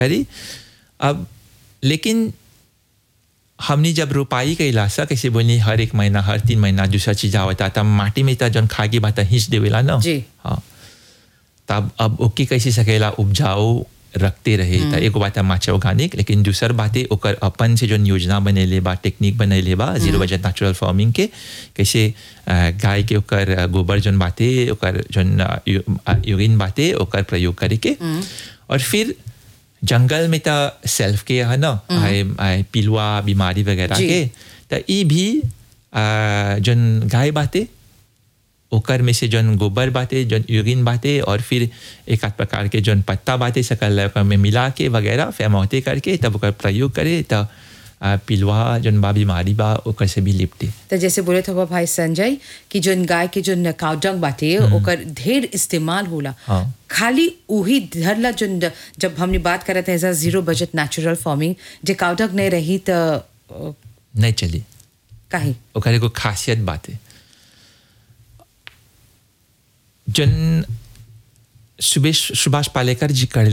करी अब लेकिन हमने जब रोपाई कैला सा कैसे बोली हर एक महीना हर तीन महीना दूसरा चीज आवता तब माटी में त जौन खागी बात हिंच देवेला ना जी। हाँ तब अब ओके कैसे सकेला उपजाऊ रखते रहे त एगो बात माचा ऑर्गेनिक लेकिन दूसर बातें ओकर अपन से जौन योजना बनेले बा टेक्निक बनेले बा जीरो बजट नेचुरल फार्मिंग के कैसे अ, गाय के ओकर अ, गोबर जौन बाते ओकर जौन अ, यू- अ, यूरिन बाते ओकर प्रयोग करे के और फिर जंगल में त सेल्फ के है ना आए आए पिलुआ बीमारी वगैरह जी। के त ई भी अ, जौन गाय बाते ओकर में से जौन गोबर बाते जौन यूरिन बाते और फिर एक आध प्रकार के जौन पत्ता बाते सकल ओकर में मिला के वगैरह फेमौते करके तब ओकर प्रयोग करे त अ, पिलुआ जौन बा बीमारी बा ओकर से भी लिपटे तो जैसे बोले थे भाई संजय कि जोन गाय के जोन काउडंग बाटे ओकर ढेर इस्तेमाल होला हाँ। खाली उही धरला जोन जब हमने बात करत है एज जीरो बजट नेचुरल फार्मिंग जे काउडंग नहीं रही तो अ, नहीं चली काहे ओकर एगो खासियत बाते जन सुबह सुभाष पालेकर जी कर